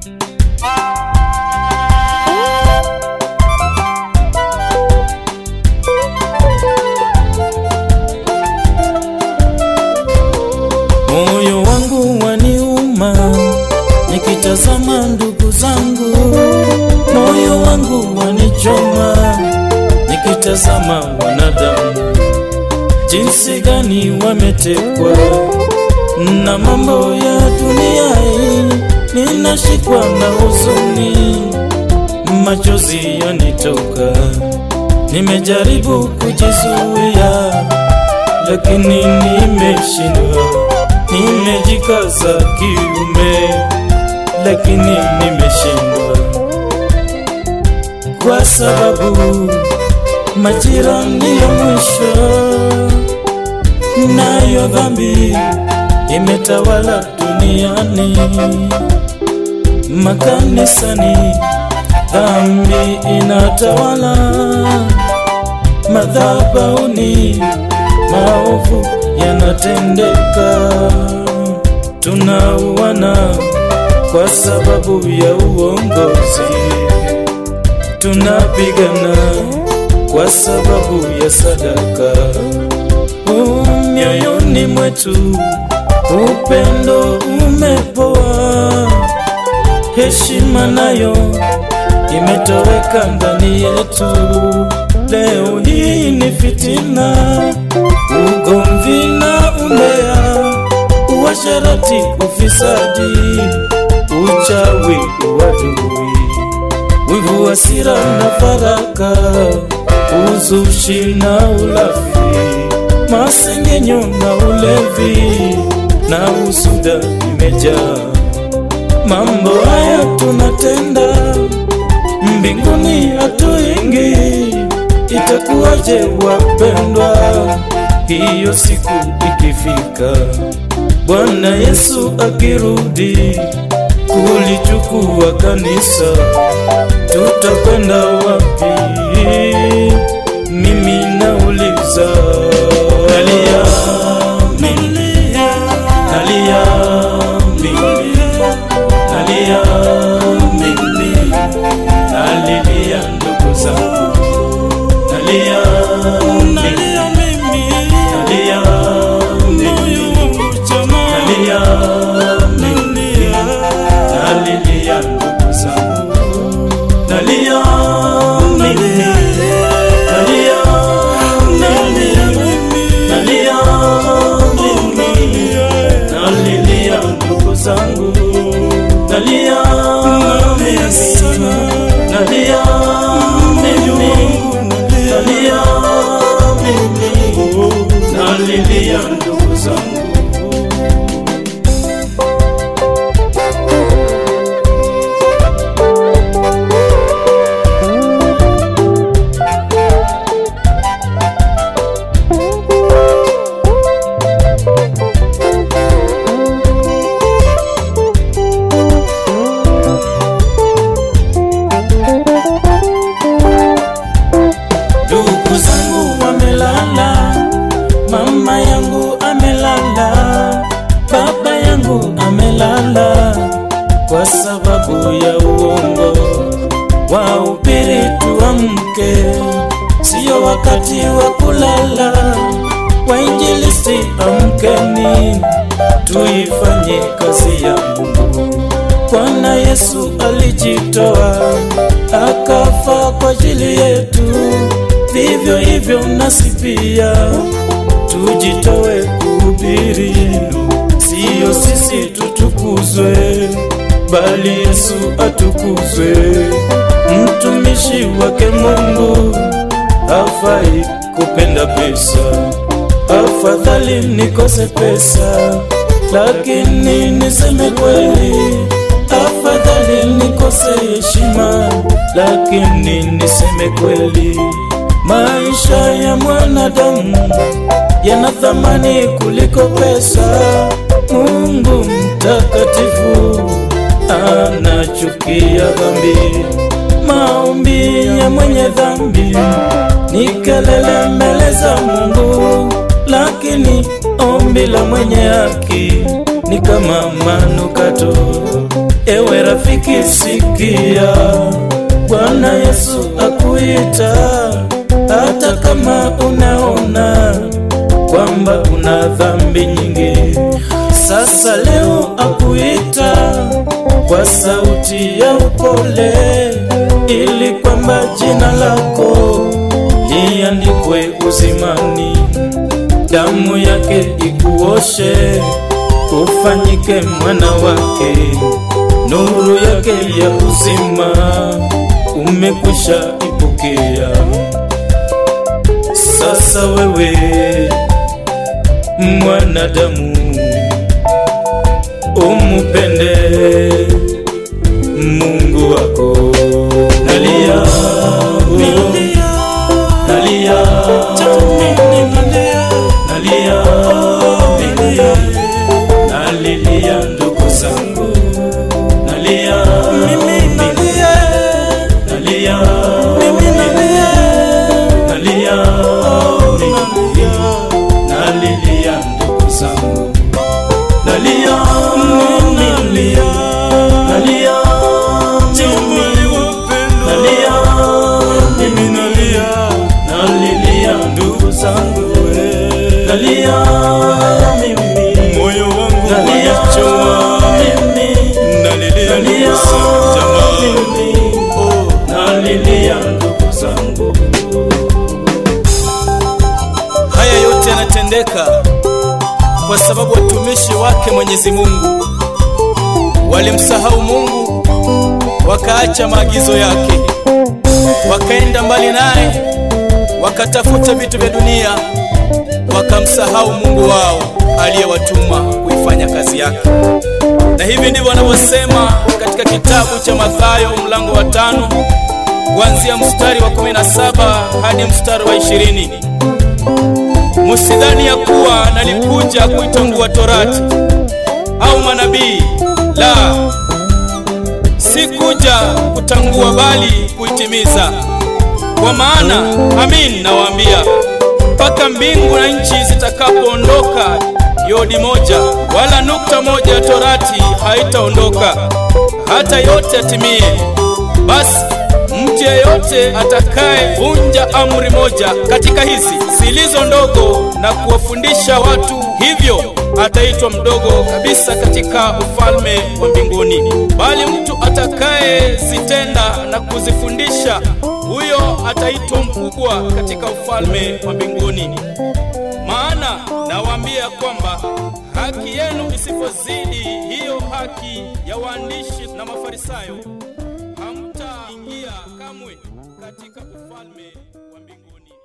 Moyo wangu waniuma nikitazama ndugu zangu, moyo wangu wanichoma nikitazama wanadamu, jinsi gani wametekwa na mambo ya dunia hii. Ninashikwa na huzuni, machozi yanitoka, nimejaribu kujizuia lakini nimeshindwa. Nimejikaza kiume, lakini nimeshindwa, kwa sababu majirani ya mwisho, nayo dhambi imetawala duniani, makanisani dhambi inatawala, madhabahuni maovu yanatendeka, tunauana kwa sababu ya uongozi, tunapigana kwa sababu ya sadaka. Uh, Mioyoni mwetu upendo umepoa, heshima nayo imetoweka ndani yetu. Leo hii ni fitina, ugomvi na umbea, uasherati, ufisadi, uchawi, uadui, wivu, hasira na faraka, uzushi na ulafi, masengenyo na ulevi na usuda imejaa. Mambo haya tunatenda mbinguni hatuingi, itakuwaje wapendwa, hiyo siku ikifika, Bwana Yesu akirudi kulichukua kanisa, tutakwenda wapi? Mimi nauliza, nalia mimi, nalia mimi, nalia mimi nalilia ndugu zangu, nalia nalia mimi, nalia mimi, nalia mimi, nalilia ndugu zangu, nalia mimi, nalia mimi, nalia mimi, nalilia ndugu zangu, nalia mimi, nalia mimi, nalia mimi, nalilia ndugu zangu. Ndugu zangu wamelala, mama yangu amelala, baba yangu amelala, kwa sababu ya uongo. Wahubiri tuamke, sio wakati wa kulala. Wainjilisti amkeni, tuifanye kazi ya Mungu. Bwana Yesu alijitoa akafa kwa ajili yetu, vivyo hivyo nasi pia tujitoe kuhubiri, siyo sisi tutukuzwe, bali Yesu atukuzwe. Mtumishi wake Mungu hafai kupenda pesa, afadhali nikose pesa, lakini niseme kweli afadhali nikose heshima, lakini niseme kweli. Maisha ya mwanadamu yana thamani kuliko pesa. Mungu mtakatifu anachukia dhambi. Maombi ya mwenye dhambi ni kelele mbele za Mungu, lakini ombi la mwenye haki ni kama manukato. Ewe rafiki, sikia, Bwana Yesu akuita, hata kama unaona kwamba una dhambi nyingi. Sasa leo akuita kwa sauti ya upole, ili kwamba jina lako liandikwe uzimani, damu yake ikuoshe, ufanyike mwana wake, nuru yake ya uzima umekwisha ipokea. Sasa wewe mwanadamu, umupende Mungu wako. Nalia mimi, nalia mimi, nalia mimi, nalilia ndugu zangu, nalia mimi, nalia nalia mimi, nalia nalia mimi, nalilia ndugu zangu, nalia mimi, nalia nalia mimi, nalia mimi, nalia nalilia ndugu zangu, nalia mimi, moyo wangu nalia wanichoma, mimi nalilia Nalia ndugu zangu jamaa. mimi, nalilia ndugu zangu. Haya yote yanatendeka kwa sababu watumishi wake Mwenyezi Mungu walimsahau Mungu, wakaacha maagizo yake, wakaenda mbali naye, wakatafuta vitu vya dunia, wakamsahau Mungu wao aliyewatuma kuifanya kazi yake. Na hivi ndivyo wanavyosema katika kitabu cha Mathayo mlango wa tano kuanzia mstari wa 17 hadi mstari wa ishirini. Musidhani ya kuwa nalikuja kuitangua torati au manabii, la, sikuja kutangua bali kuitimiza. Kwa maana amin nawaambia, mpaka mbingu na nchi zitakapoondoka, yodi moja wala nukta moja ya torati haitaondoka hata yote yatimie. Basi mtu yeyote atakayevunja amri moja katika hizi zilizo ndogo na kuwafundisha watu hivyo, ataitwa mdogo kabisa katika ufalme wa mbinguni. Bali mtu atakayezitenda na kuzifundisha, huyo ataitwa mkubwa katika ufalme wa mbinguni. Maana nawaambia kwamba haki yenu isipozidi hiyo haki ya waandishi na Mafarisayo, hamtaingia kamwe katika ufalme wa mbinguni.